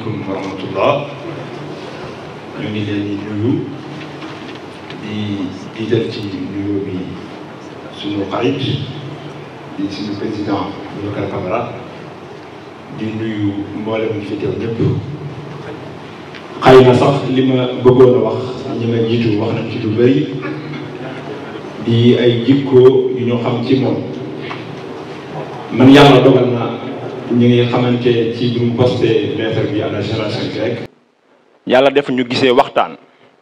asalaamaaleykum wa rahmatullah ñu ngi leen di nuyu di jiital ci nuyoo bi suñu xarit di suñu président Boubacar Camara di nuyu mboolem ñi fi teew ñëpp xëy na sax li ma bëggoon a wax ñi ma jiitu wax nañ ci lu bëri di ay jikko yu ñu xam ci moom man yàlla dogal na ñu ngi xamante ci bi mu posté lettre bi à la génération grecque yàlla def ñu gisee waxtaan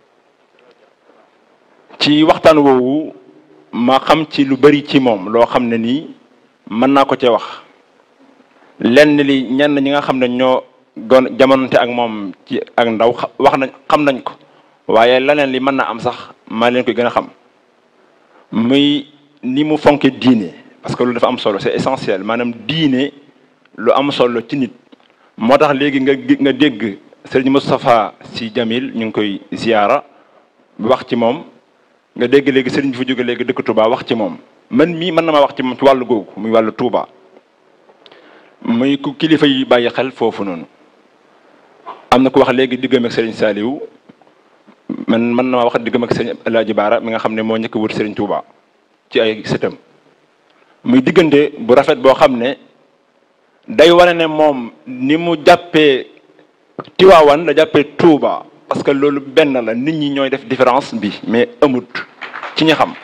ci waxtaan woowu ma xam ci lu bari ci moom loo xam ne nii mën naa ko cee wax lenn li ñenn ñi nga xam ne ñoo gon jamononte ak moom ci ak ndaw wax nañ xam nañ ko waaye leneen li mën naa am sax maa leen koy gën a xam muy ni mu fonke diine parce que loolu dafa am solo c'est essentiel maanaam diine lu am solo ci nit moo tax léegi nga nga dégg sëriñ Moustapha Sy Jamil ñu ngi koy ziyaara wax ci moom nga dégg léegi sëriñ bi fa jóge léegi dëkk Touba wax ci moom man mii mën na maa wax ci moom ci wàllu googu muy wàllu Touba muy ku kilifa yi bàyyi xel foofu noonu am na ku wax léegi diggam ak sëriñ Saliou man mën na maa wax diggam ak sëriñ El Hadji Baara mi nga xam ne moo njëkk wut sëriñ Touba ci ay sëtam muy diggante bu rafet boo xam ne day wane ne moom ni mu jàppee Tiwaawan la jàppee Touba parce que loolu benn la nit ñi ñooy def différence bi mais amut ci ñi xam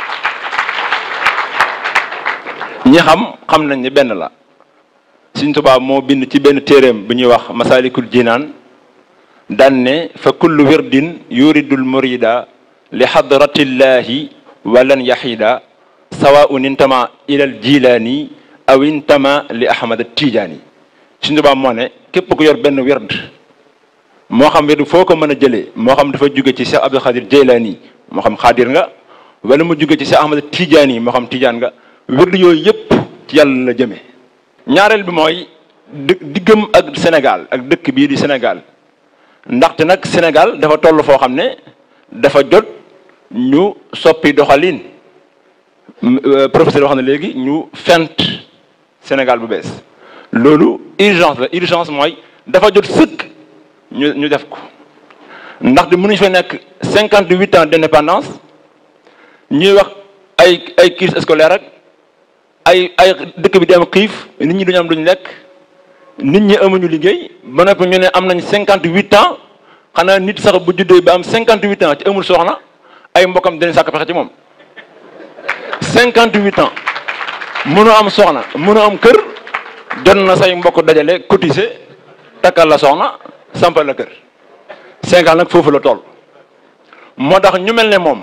ñi xam xam nañ ne benn la Sëriñ Touba moo bind ci benn téeréem bu ñuy wax Masalikul Jinaan daan ne fa kullu wirdin yuridul murida li hadratillahi walan yahida sawaun intama ilal jilaani aw intama li ahmad tijaani Sëriñ Tuubaa moo ne képp ku yor benn werd moo xam werd foo ko mën a jëlee moo xam dafa jóge ci Cheikh Abdul Xaadir Jeylaani moo xam xaadir nga wala mu jóge ci Cheikh Ahmad Tijaani moo xam tijaan nga werd yooyu yëpp ci yàlla la jëmee ñaareel bi mooy dë diggam ak Sénégal ak dëkk bii di Sénégal ndaxte nag Sénégal dafa toll foo xam ne dafa jot ñu soppi doxalin professeur wax na léegi ñu fent Sénégal bu bees loolu urgence la urgence mooy dafa jot sëkk ñu ñu def ko ndaxte mënuñu fa nekk cinquante huit ans d'indépendance ñuy wax ay ay crise scolaire ak ay ay dëkk bi dem xiif nit ñi duñu am duñu lekk nit ñi amuñu liggéey ba noppi ñu ne am nañ cinquante huit ans xanaa nit sax bu juddee ba am cinquante huit ans ci amul soxna ay mbokkam dañu sàkk pexe ci moom cinquante huit ans mënoo am soxna mënoo am kër jot na say mbokk dajale cotiser takkal la soxna sampal la kër Sénégal nag foofu la toll moo tax ñu mel ne moom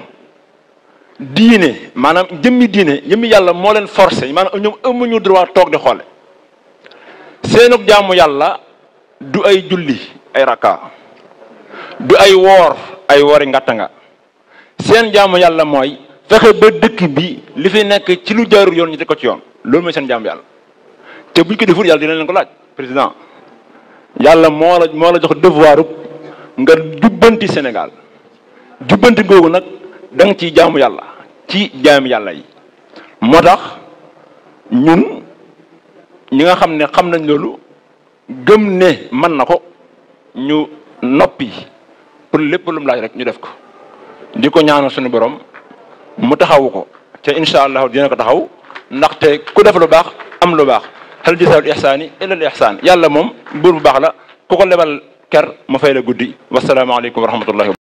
diine maanaam jëmmi diine jëmmi yàlla moo leen forcé maanaam ñoom amuñu droit toog di xoole seenug jaamu yàlla du ay julli ay rakka du ay woor ay woori ngatta nga seen jaamu yàlla mooy fexe ba dëkk bi li fi nekk ci lu jaarul yoon ñu teg ko ci yoon loolu mooy seen jaamu yàlla te buñ ko deful yàlla dina leen ko laaj président yàlla moo la moo la jox devoir nga jubbanti Sénégal jubbanti googu nag da nga ciy jaamu yàlla ci jaami yàlla yi moo tax ñun ñi nga xam ne xam nañ loolu gëm ne mën na ko ñu noppi pour lépp lu mu laaj rek ñu def ko di ko ñaanal suñu borom mu taxawu ko te incha allah dina ko taxaw ndaxte ku def lu baax am lu baax hal jazaa'ul ihsaani illa al ihsaan yàlla moom buur bu baax la ku ko lebal ker ma fay la guddi wasalaamaaleykum wa rahmatullahi